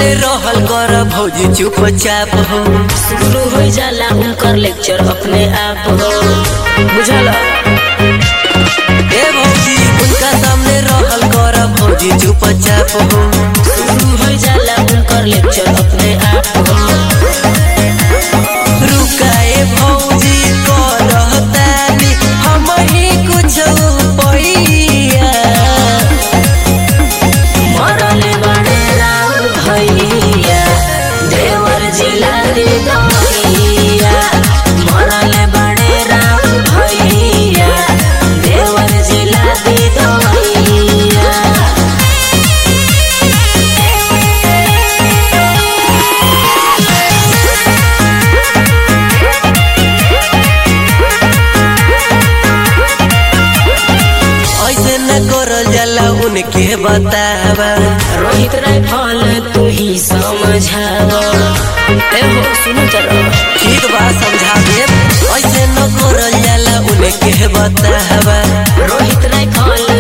सामने रहल कर भौजी चुपचाप हो शुरू हो जाला उनकर लेक्चर अपने आप हो बुझल ए भौजी उनका सामने रहल कर भौजी चुपचाप हो शुरू हो जाला उनकर लेक्चर अपने आप हो रुकाए भौजी करतानी हम ही कुछ पैया मरले बड़े राम भैया देवर जिला दी दैया मरले बड़े राम भैया देवर जिला दी दैया ऐसे न करल जाला उनके बतावा रोहित राइफल तू ही समझावा ए हो सुनो जरा ठीक बा समझा दे ऐसे न करल जाला उनके बतावा रोहित राइफल